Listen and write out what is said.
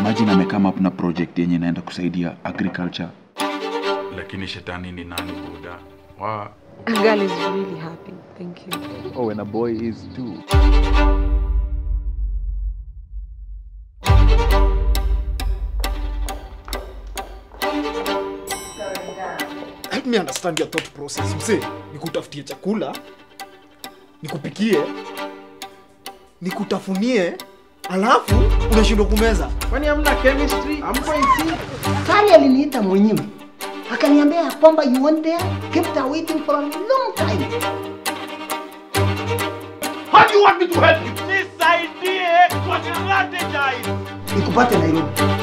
Imagine amekama up na project yenye inaenda kusaidia agriculture. Lakini shetani ni nani buda? Wa A girl is really happy. Thank you. Oh, and a boy is too. help me understand your thought process mse nikutafutie chakula nikupikie nikutafunie alafu unashindwa kumeza Kwani hamna chemistry? Hampo isi? Sali aliniita mwenyewe akaniambia ya kwamba you want there kept her waiting for a long time. How do you want me to help you? Nisaidie kwa strategize. Nikupate Nairobi.